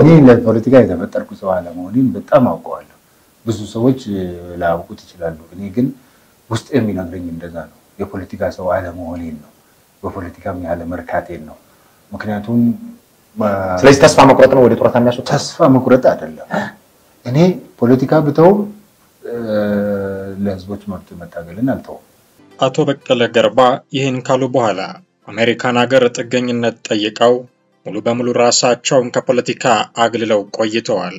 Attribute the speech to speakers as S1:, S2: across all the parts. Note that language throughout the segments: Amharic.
S1: እኔ ለፖለቲካ የተፈጠርኩ ሰው አለመሆኔን በጣም አውቀዋለሁ። ብዙ ሰዎች ላያውቁት ይችላሉ። እኔ ግን ውስጥ የሚነግረኝ እንደዛ ነው። የፖለቲካ ሰው አለመሆኔን ነው። በፖለቲካም ያለ መርካቴን ነው። ምክንያቱም
S2: ስለዚህ ተስፋ መቁረጥ ነው ወደ ጡረታ የሚያስወጣ
S1: ተስፋ መቁረጥ አይደለም። እኔ ፖለቲካ ብተውም ለህዝቦች መብት መታገልን አልተውም።
S3: አቶ በቀለ ገርባ ይህን ካሉ በኋላ አሜሪካን ሀገር ጥገኝነት ጠይቀው ሙሉ በሙሉ ራሳቸውን ከፖለቲካ አግልለው ቆይተዋል።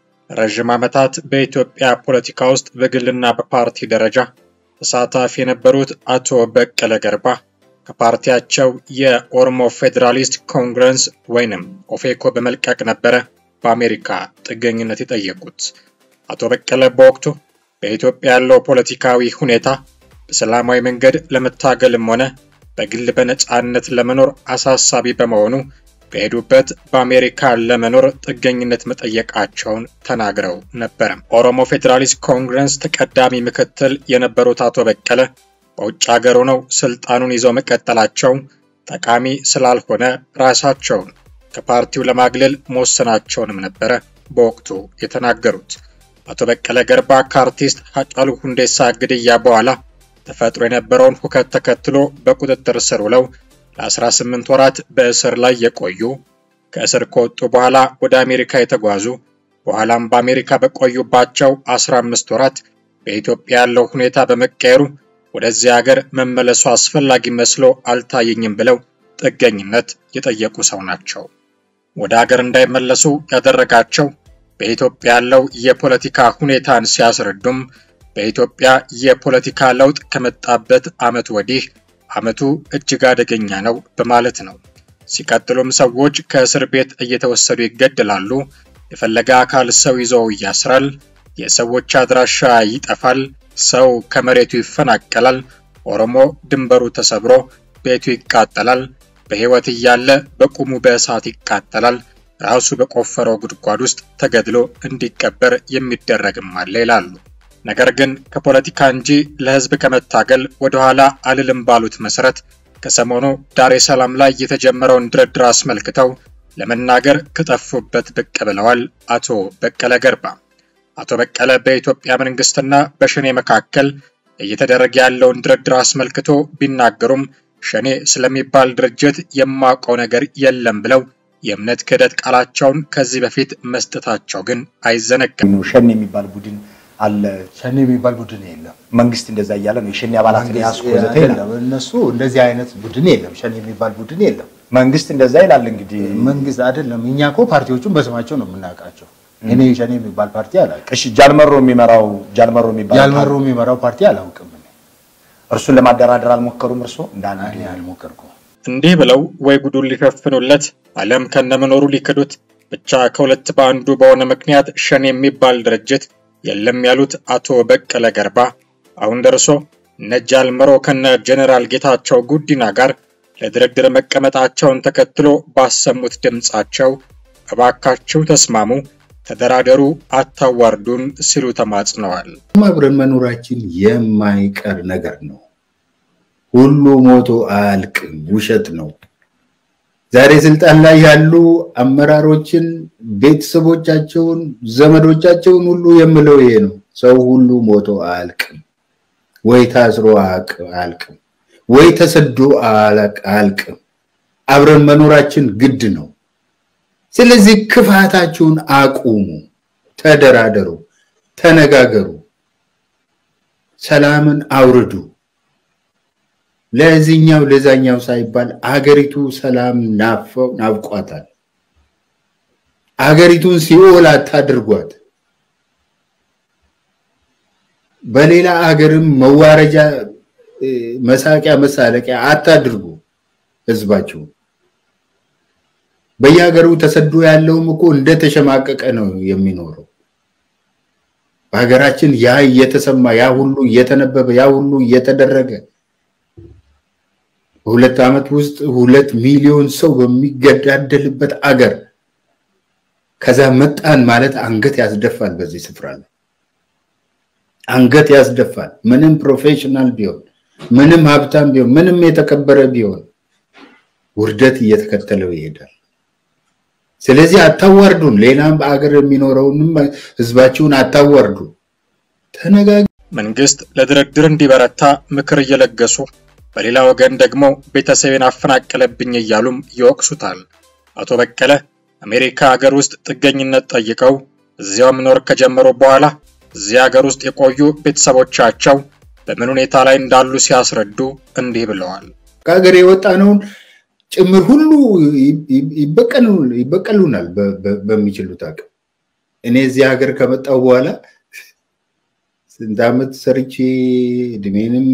S3: ረዥም ዓመታት በኢትዮጵያ ፖለቲካ ውስጥ በግልና በፓርቲ ደረጃ ተሳታፊ የነበሩት አቶ በቀለ ገርባ ከፓርቲያቸው የኦሮሞ ፌዴራሊስት ኮንግረስ ወይንም ኦፌኮ በመልቀቅ ነበረ በአሜሪካ ጥገኝነት የጠየቁት። አቶ በቀለ በወቅቱ በኢትዮጵያ ያለው ፖለቲካዊ ሁኔታ በሰላማዊ መንገድ ለመታገልም ሆነ በግል በነፃነት ለመኖር አሳሳቢ በመሆኑ በሄዱበት በአሜሪካ ለመኖር ጥገኝነት መጠየቃቸውን ተናግረው ነበረ። ኦሮሞ ፌዴራሊስት ኮንግረስ ተቀዳሚ ምክትል የነበሩት አቶ በቀለ በውጭ ሀገር ሆነው ስልጣኑን ይዘው መቀጠላቸው ጠቃሚ ስላልሆነ ራሳቸውን ከፓርቲው ለማግለል መወሰናቸውንም ነበረ በወቅቱ የተናገሩት። አቶ በቀለ ገርባ ከአርቲስት ሃጫሉ ሁንዴሳ ግድያ በኋላ ተፈጥሮ የነበረውን ሁከት ተከትሎ በቁጥጥር ስር ውለው ለ18 ወራት በእስር ላይ የቆዩ ከእስር ከወጡ በኋላ ወደ አሜሪካ የተጓዙ በኋላም በአሜሪካ በቆዩባቸው 15 ወራት በኢትዮጵያ ያለው ሁኔታ በመቀየሩ ወደዚህ ሀገር መመለሱ አስፈላጊ መስሎ አልታየኝም ብለው ጥገኝነት የጠየቁ ሰው ናቸው። ወደ ሀገር እንዳይመለሱ ያደረጋቸው በኢትዮጵያ ያለው የፖለቲካ ሁኔታን ሲያስረዱም በኢትዮጵያ የፖለቲካ ለውጥ ከመጣበት ዓመት ወዲህ ዓመቱ እጅግ አደገኛ ነው በማለት ነው። ሲቀጥሉም ሰዎች ከእስር ቤት እየተወሰዱ ይገደላሉ፣ የፈለገ አካል ሰው ይዞ ያስራል፣ የሰዎች አድራሻ ይጠፋል፣ ሰው ከመሬቱ ይፈናቀላል፣ ኦሮሞ ድንበሩ ተሰብሮ ቤቱ ይቃጠላል፣ በሕይወት እያለ በቁሙ በእሳት ይቃጠላል፣ ራሱ በቆፈረው ጉድጓድ ውስጥ ተገድሎ እንዲቀበር የሚደረግም አለ ይላሉ። ነገር ግን ከፖለቲካ እንጂ ለሕዝብ ከመታገል ወደኋላ አልልም ባሉት መሰረት ከሰሞኑ ዳሬ ሰላም ላይ የተጀመረውን ድርድር አስመልክተው ለመናገር ከጠፉበት ብቅ ብለዋል አቶ በቀለ ገርባ። አቶ በቀለ በኢትዮጵያ መንግስትና በሸኔ መካከል እየተደረገ ያለውን ድርድር አስመልክቶ ቢናገሩም ሸኔ ስለሚባል ድርጅት የማውቀው ነገር የለም ብለው የእምነት ክህደት ቃላቸውን ከዚህ በፊት መስጠታቸው ግን አይዘነጋም።
S2: ሸኔ የሚባል ቡድን አለ።
S1: ሸኔ የሚባል ቡድን የለም።
S2: መንግስት እንደዛ እያለ ነው የሸኔ አባላትን ያስኩ ወዘተ ይላል።
S1: አይደለም፣ እነሱ እንደዚህ አይነት ቡድን የለም። ሸኔ የሚባል ቡድን የለም።
S2: መንግስት እንደዛ ይላል። እንግዲህ
S1: መንግስት አይደለም። እኛ እኮ ፓርቲዎቹን በስማቸው ነው የምናውቃቸው። እኔ ሸኔ የሚባል ፓርቲ አላውቅም።
S2: እሺ፣ ጃልመሮ የሚመራው ጃልመሮ የሚባል
S1: ያልመሩ የሚመራው ፓርቲ አላውቅም። እኔ
S2: እርሱን ለማደራደር አልሞከሩም። እርሶ እንደ አንድ
S1: እኔ አልሞከርኩም።
S3: እንዲህ ብለው ወይ ጉዱን ሊሸፍኑለት አለም ከነመኖሩ ሊክዱት ብቻ ከሁለት በአንዱ በሆነ ምክንያት ሸኔ የሚባል ድርጅት የለም ያሉት አቶ በቀለ ገርባ አሁን ደርሶ እነ ጃልመሮ ከነ ጀኔራል ጌታቸው ጉዲና ጋር ለድርድር መቀመጣቸውን ተከትሎ ባሰሙት ድምፃቸው እባካችሁ ተስማሙ፣ ተደራደሩ፣ አታዋርዱን ሲሉ ተማጽነዋል።
S1: አብረን መኖራችን የማይቀር ነገር ነው። ሁሉ ሞቶ አያልቅም፣ ውሸት ነው። ዛሬ ስልጣን ላይ ያሉ አመራሮችን፣ ቤተሰቦቻቸውን፣ ዘመዶቻቸውን ሁሉ የምለው ይሄ ነው። ሰው ሁሉ ሞቶ አያልቅም፣ ወይ ታስሮ አያልቅም፣ ወይ ተሰዶ አያልቅም። አብረን መኖራችን ግድ ነው። ስለዚህ ክፋታችሁን አቁሙ፣ ተደራደሩ፣ ተነጋገሩ፣ ሰላምን አውርዱ። ለዚህኛው ለዛኛው ሳይባል አገሪቱ ሰላም ናፈው ናፍቋታል። አገሪቱን ሲኦል አታድርጓት። በሌላ አገርም መዋረጃ፣ መሳቂያ፣ መሳለቂያ አታድርጉ ህዝባችሁ። በየሀገሩ ተሰዶ ያለውም እኮ እንደተሸማቀቀ ነው የሚኖረው። በሀገራችን ያ እየተሰማ ያ ሁሉ እየተነበበ ያ ሁሉ እየተደረገ በሁለት ዓመት ውስጥ ሁለት ሚሊዮን ሰው በሚገዳደልበት አገር ከዛ መጣን ማለት አንገት ያስደፋል። በዚህ ስፍራ ላይ አንገት ያስደፋል። ምንም ፕሮፌሽናል ቢሆን፣ ምንም ሀብታም ቢሆን፣ ምንም የተከበረ ቢሆን ውርደት እየተከተለው ይሄዳል። ስለዚህ አታዋርዱን። ሌላም በአገር የሚኖረውንም ህዝባችሁን አታዋርዱ። ተነጋግ
S3: መንግስት ለድርድር እንዲበረታ ምክር እየለገሱ በሌላ ወገን ደግሞ ቤተሰቤን አፈናቀለብኝ እያሉም ይወቅሱታል። አቶ በቀለ አሜሪካ ሀገር ውስጥ ጥገኝነት ጠይቀው እዚያው መኖር ከጀመሩ በኋላ እዚያ ሀገር ውስጥ የቆዩ ቤተሰቦቻቸው በምን ሁኔታ ላይ እንዳሉ ሲያስረዱ እንዲህ ብለዋል።
S1: ከሀገር የወጣነውን ጭምር ሁሉ ይበቀሉናል በሚችሉት አቅም። እኔ እዚህ ሀገር ከመጣሁ በኋላ ስንት ዓመት ሰርቼ እድሜንም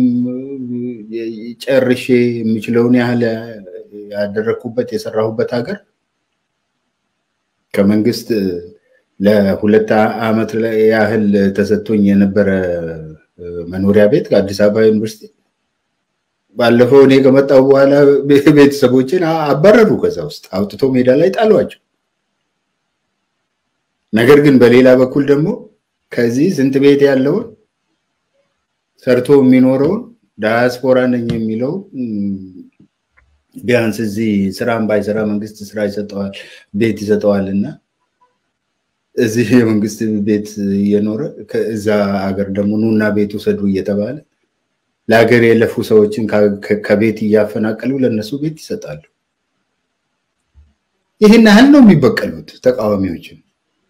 S1: ጨርሼ የሚችለውን ያህል ያደረግኩበት የሰራሁበት ሀገር ከመንግስት ለሁለት ዓመት ያህል ተሰጥቶኝ የነበረ መኖሪያ ቤት ከአዲስ አበባ ዩኒቨርሲቲ ባለፈው እኔ ከመጣሁ በኋላ ቤተሰቦችን አባረሩ። ከዛ ውስጥ አውጥቶ ሜዳ ላይ ጣሏቸው። ነገር ግን በሌላ በኩል ደግሞ ከዚህ ስንት ቤት ያለውን ሰርቶ የሚኖረውን ዳያስፖራ ነኝ የሚለው ቢያንስ እዚህ ስራም ባይሰራ መንግስት ስራ ይሰጠዋል፣ ቤት ይሰጠዋል እና እዚህ የመንግስት ቤት እየኖረ ከዛ ሀገር ደግሞ ኑና ቤት ውሰዱ እየተባለ ለሀገር የለፉ ሰዎችን ከቤት እያፈናቀሉ ለእነሱ ቤት ይሰጣሉ። ይህን ያህል ነው የሚበቀሉት ተቃዋሚዎችን።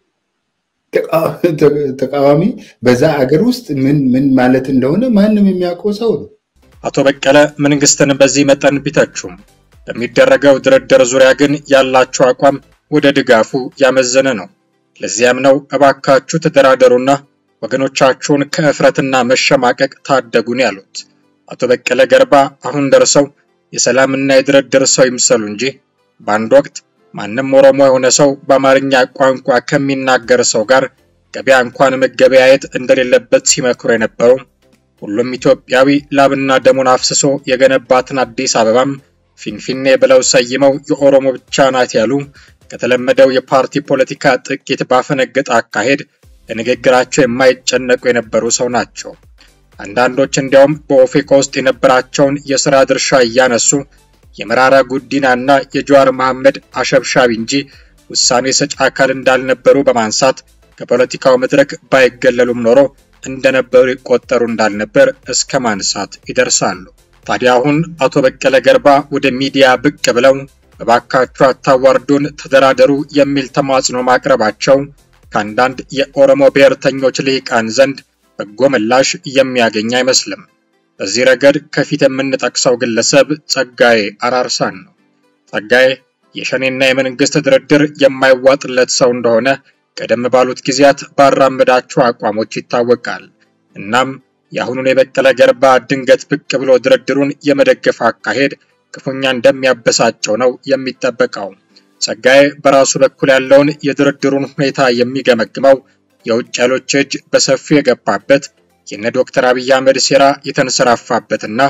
S1: ተቃዋሚ በዛ አገር ውስጥ ምን ምን ማለት እንደሆነ ማንም የሚያውቀው ሰው ነው።
S3: አቶ በቀለ መንግስትን በዚህ መጠን ቢተቹም በሚደረገው ድርድር ዙሪያ ግን ያላቸው አቋም ወደ ድጋፉ ያመዘነ ነው። ለዚያም ነው እባካችሁ ተደራደሩና ወገኖቻችሁን ከእፍረትና መሸማቀቅ ታደጉን ያሉት። አቶ በቀለ ገርባ አሁን ደርሰው የሰላምና የድርድር ሰው ይምሰሉ እንጂ በአንድ ወቅት ማንም ኦሮሞ የሆነ ሰው በአማርኛ ቋንቋ ከሚናገር ሰው ጋር ገበያ እንኳን መገበያየት እንደሌለበት ሲመክሩ የነበሩ ሁሉም ኢትዮጵያዊ ላብና ደሙን አፍስሶ የገነባትን አዲስ አበባም ፊንፊኔ ብለው ሰይመው የኦሮሞ ብቻ ናት ያሉ ከተለመደው የፓርቲ ፖለቲካ ጥቂት ባፈነገጠ አካሄድ ለንግግራቸው የማይጨነቁ የነበሩ ሰው ናቸው። አንዳንዶች እንዲያውም በኦፌኮ ውስጥ የነበራቸውን የሥራ ድርሻ እያነሱ የመራራ ጉዲናና የጀዋር መሐመድ አሸብሻቢ እንጂ ውሳኔ ሰጪ አካል እንዳልነበሩ በማንሳት ከፖለቲካው መድረክ ባይገለሉም ኖሮ እንደነበሩ ይቆጠሩ እንዳልነበር እስከ ማንሳት ይደርሳሉ። ታዲያ አሁን አቶ በቀለ ገርባ ወደ ሚዲያ ብቅ ብለው በባካችሁ አታዋርዱን፣ ተደራደሩ የሚል ተማጽኖ ማቅረባቸው ከአንዳንድ የኦሮሞ ብሔርተኞች ልሂቃን ዘንድ በጎ ምላሽ የሚያገኝ አይመስልም። በዚህ ረገድ ከፊት የምንጠቅሰው ግለሰብ ጸጋዬ አራርሳን ነው። ጸጋዬ የሸኔና የመንግስት ድርድር የማይዋጥለት ሰው እንደሆነ ቀደም ባሉት ጊዜያት ባራመዳቸው አቋሞች ይታወቃል። እናም የአሁኑን የበቀለ ገርባ ድንገት ብቅ ብሎ ድርድሩን የመደገፍ አካሄድ ክፉኛ እንደሚያበሳጨው ነው የሚጠበቀው። ጸጋዬ በራሱ በኩል ያለውን የድርድሩን ሁኔታ የሚገመግመው የውጭ ኃይሎች እጅ በሰፊው የገባበት የነ ዶክተር አብይ አህመድ ሴራ የተንሰራፋበትና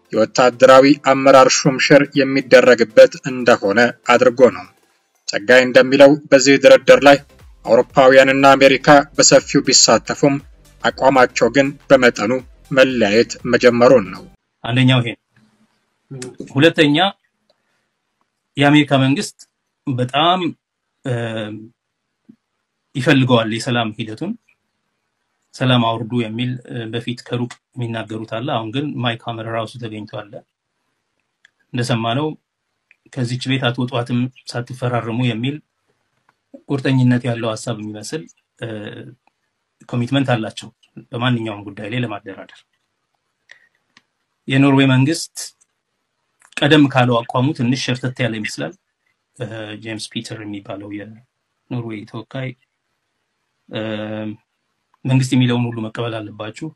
S3: የወታደራዊ አመራር ሹምሽር የሚደረግበት እንደሆነ አድርጎ ነው። ጸጋዬ እንደሚለው በዚህ ድርድር ላይ አውሮፓውያንና አሜሪካ በሰፊው ቢሳተፉም አቋማቸው ግን በመጠኑ መለያየት መጀመሩን ነው።
S4: አንደኛው ይሄ ነው። ሁለተኛ የአሜሪካ መንግስት በጣም ይፈልገዋል የሰላም ሂደቱን ሰላም አውርዱ የሚል በፊት ከሩቅ የሚናገሩት አለ። አሁን ግን ማይክ ሀመር ራሱ ተገኝቷል። እንደሰማነው ከዚች ቤት አትወጧትም ሳትፈራረሙ የሚል ቁርጠኝነት ያለው ሀሳብ የሚመስል ኮሚትመንት አላቸው በማንኛውም ጉዳይ ላይ ለማደራደር። የኖርዌይ መንግስት ቀደም ካለው አቋሙ ትንሽ ሸርተት ያለ ይመስላል። ጄምስ ፒተር የሚባለው የኖርዌይ ተወካይ መንግስት የሚለውን ሁሉ መቀበል አለባችሁ፣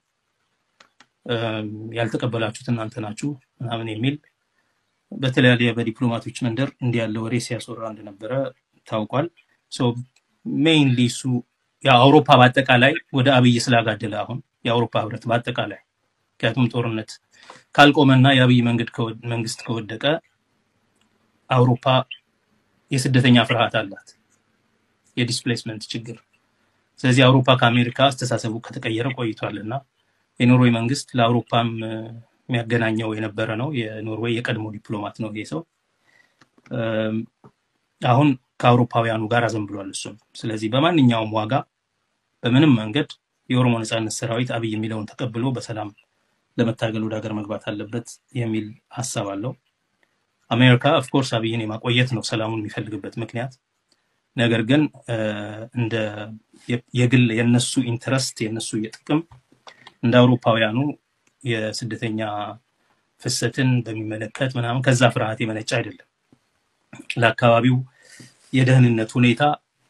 S4: ያልተቀበላችሁት እናንተ ናችሁ ምናምን የሚል በተለያየ በዲፕሎማቶች መንደር እንዲህ ያለ ወሬ ሲያስወራ እንደነበረ ታውቋል። ሜይንሊ እሱ የአውሮፓ በአጠቃላይ ወደ አብይ ስላጋደለ አሁን የአውሮፓ ህብረት በአጠቃላይ ምክንያቱም ጦርነት ካልቆመና የአብይ መንግስት ከወደቀ አውሮፓ የስደተኛ ፍርሃት አላት፣ የዲስፕሌስመንት ችግር። ስለዚህ አውሮፓ ከአሜሪካ አስተሳሰቡ ከተቀየረ ቆይቷል እና የኖርዌይ መንግስት ለአውሮፓም የሚያገናኘው የነበረ ነው። የኖርዌይ የቀድሞ ዲፕሎማት ነው ይሄ ሰው። አሁን ከአውሮፓውያኑ ጋር አዘንብሏል እሱም። ስለዚህ በማንኛውም ዋጋ በምንም መንገድ የኦሮሞ ነጻነት ሰራዊት አብይ የሚለውን ተቀብሎ በሰላም ለመታገል ወደ ሀገር መግባት አለበት የሚል ሀሳብ አለው። አሜሪካ ኦፍኮርስ አብይን የማቆየት ነው ሰላሙን የሚፈልግበት ምክንያት። ነገር ግን እንደ የግል የነሱ ኢንተረስት የነሱ የጥቅም እንደ አውሮፓውያኑ የስደተኛ ፍሰትን በሚመለከት ምናምን ከዛ ፍርሃት የመነጨ አይደለም። ለአካባቢው የደህንነት ሁኔታ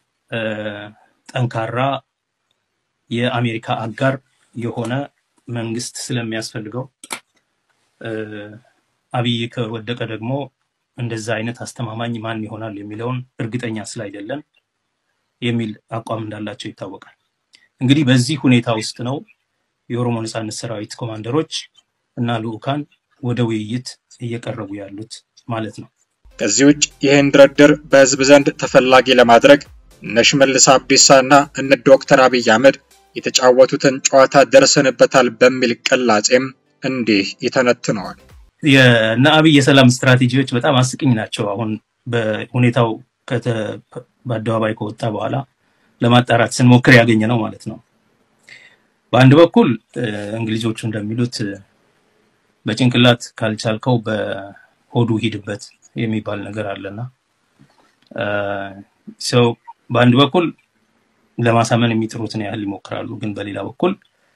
S4: ጠንካራ የአሜሪካ አጋር የሆነ መንግስት ስለሚያስፈልገው አብይ ከወደቀ ደግሞ እንደዛ አይነት አስተማማኝ ማን ይሆናል የሚለውን እርግጠኛ ስላይደለን የሚል አቋም እንዳላቸው ይታወቃል። እንግዲህ በዚህ ሁኔታ ውስጥ ነው የኦሮሞ ነጻነት ሰራዊት ኮማንደሮች እና ልዑካን ወደ ውይይት እየቀረቡ ያሉት ማለት ነው።
S3: ከዚህ ውጭ ይህን ድርድር በህዝብ ዘንድ ተፈላጊ ለማድረግ እነ ሽመልስ አብዲሳ እና እነ ዶክተር አብይ አህመድ የተጫወቱትን ጨዋታ ደርሰንበታል በሚል ቅላጼም እንዲህ ይተነትነዋል።
S4: የእነ አብይ የሰላም ስትራቴጂዎች በጣም አስቂኝ ናቸው። አሁን በሁኔታው በአደባባይ ከወጣ በኋላ ለማጣራት ስንሞክር ያገኘ ነው ማለት ነው። በአንድ በኩል እንግሊዞቹ እንደሚሉት በጭንቅላት ካልቻልከው በሆዱ ሂድበት የሚባል ነገር አለና ሰው በአንድ በኩል ለማሳመን የሚጥሩትን ያህል ይሞክራሉ። ግን በሌላ በኩል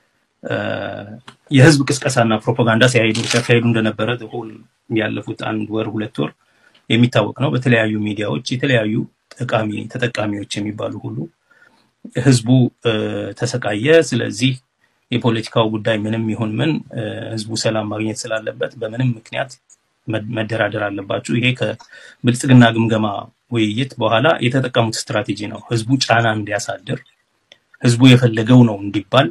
S4: የህዝብ ቅስቀሳና ፕሮፓጋንዳ ሲያሄዱ ሲያካሄዱ እንደነበረ ሆል ያለፉት አንድ ወር ሁለት ወር የሚታወቅ ነው። በተለያዩ ሚዲያዎች የተለያዩ ጠቃሚ ተጠቃሚዎች የሚባሉ ሁሉ ህዝቡ ተሰቃየ፣ ስለዚህ የፖለቲካው ጉዳይ ምንም ይሁን ምን ህዝቡ ሰላም ማግኘት ስላለበት በምንም ምክንያት መደራደር አለባችሁ። ይሄ ከብልጽግና ግምገማ ውይይት በኋላ የተጠቀሙት ስትራቴጂ ነው። ህዝቡ ጫና እንዲያሳድር ህዝቡ የፈለገው ነው እንዲባል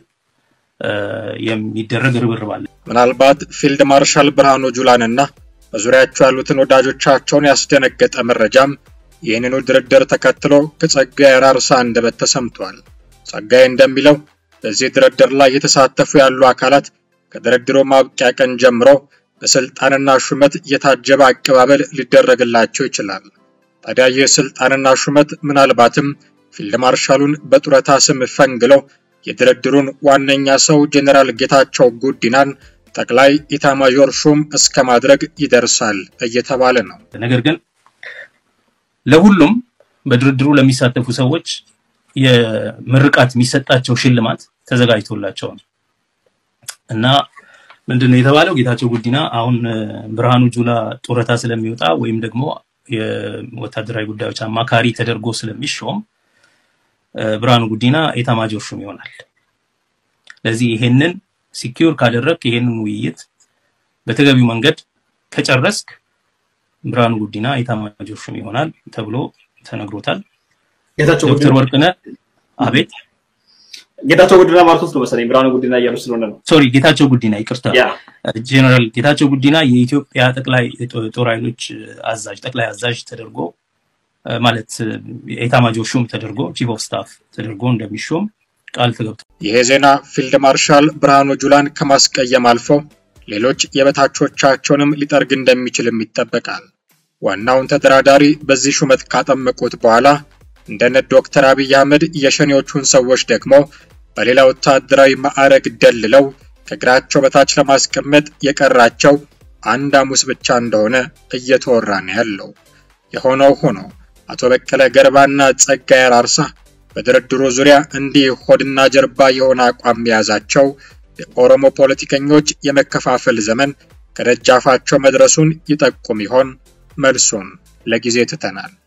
S4: የሚደረግ ርብርብ አለ።
S3: ምናልባት ፊልድ ማርሻል ብርሃኑ ጁላንና በዙሪያቸው ያሉትን ወዳጆቻቸውን ያስደነገጠ መረጃም ይህንኑ ድርድር ተከትሎ ከጸጋዬ አራርሳ አንደበት ተሰምቷል። ጸጋዬ እንደሚለው በዚህ ድርድር ላይ የተሳተፉ ያሉ አካላት ከድርድሩ ማብቂያ ቀን ጀምሮ በስልጣንና ሹመት የታጀበ አቀባበል ሊደረግላቸው ይችላል። ታዲያ ይህ ስልጣንና ሹመት ምናልባትም ፊልድ ማርሻሉን በጡረታ ስም ፈንግለው የድርድሩን ዋነኛ ሰው ጄኔራል ጌታቸው ጉዲናን ጠቅላይ ኢታማዦር ሹም እስከ ማድረግ ይደርሳል እየተባለ ነው።
S4: ነገር ግን ለሁሉም በድርድሩ ለሚሳተፉ ሰዎች የምርቃት የሚሰጣቸው ሽልማት ተዘጋጅቶላቸው ነው እና ምንድነው የተባለው? ጌታቸው ጉዲና አሁን ብርሃኑ ጁላ ጡረታ ስለሚወጣ ወይም ደግሞ የወታደራዊ ጉዳዮች አማካሪ ተደርጎ ስለሚሾም ብርሃኑ ጉዲና ኤታማዦር ሹም ይሆናል። ለዚህ ይሄንን ሲኪዩር ካደረግ ይሄንን ውይይት በተገቢው መንገድ ከጨረስክ ብርሃኑ ጉዲና ኤታማዦር ሹም ይሆናል ተብሎ ተነግሮታል።
S5: ጌታቸው
S4: ዶክተር ወርቅነህ አቤት
S5: ጌታቸው ጉዲና ማለት ውስጥ ነው መሰለኝ ብርሃኑ ጉዲና እያሉ ስለሆነ ነው።
S4: ሶሪ ጌታቸው ጉዲና ይቅርታ፣
S5: ያ
S4: ጄኔራል ጌታቸው ጉዲና የኢትዮጵያ ጠቅላይ ጦር ኃይሎች አዛዥ ጠቅላይ አዛዥ ተደርጎ ማለት ኤታማዦር ሹም ተደርጎ ቺፍ ኦፍ ስታፍ ተደርጎ እንደሚሾም ቃል ተገብቶ
S3: ይሄ ዜና ፊልድ ማርሻል ብርሃኑ ጁላን ከማስቀየም አልፎ ሌሎች የበታቾቻቸውንም ሊጠርግ እንደሚችልም ይጠበቃል። ዋናውን ተደራዳሪ በዚህ ሹመት ካጠመቁት በኋላ እንደነ ዶክተር አብይ አህመድ የሸኔዎቹን ሰዎች ደግሞ በሌላ ወታደራዊ ማዕረግ ደልለው ከእግራቸው በታች ለማስቀመጥ የቀራቸው አንድ ሐሙስ ብቻ እንደሆነ እየተወራ ነው ያለው። የሆነው ሆኖ አቶ በቀለ ገርባና ጸጋዬ አራርሳ በድርድሩ ዙሪያ እንዲህ ሆድና ጀርባ የሆነ አቋም የያዛቸው የኦሮሞ ፖለቲከኞች የመከፋፈል ዘመን ከደጃፋቸው መድረሱን ይጠቁም ይሆን? መልሱን ለጊዜ ትተናል።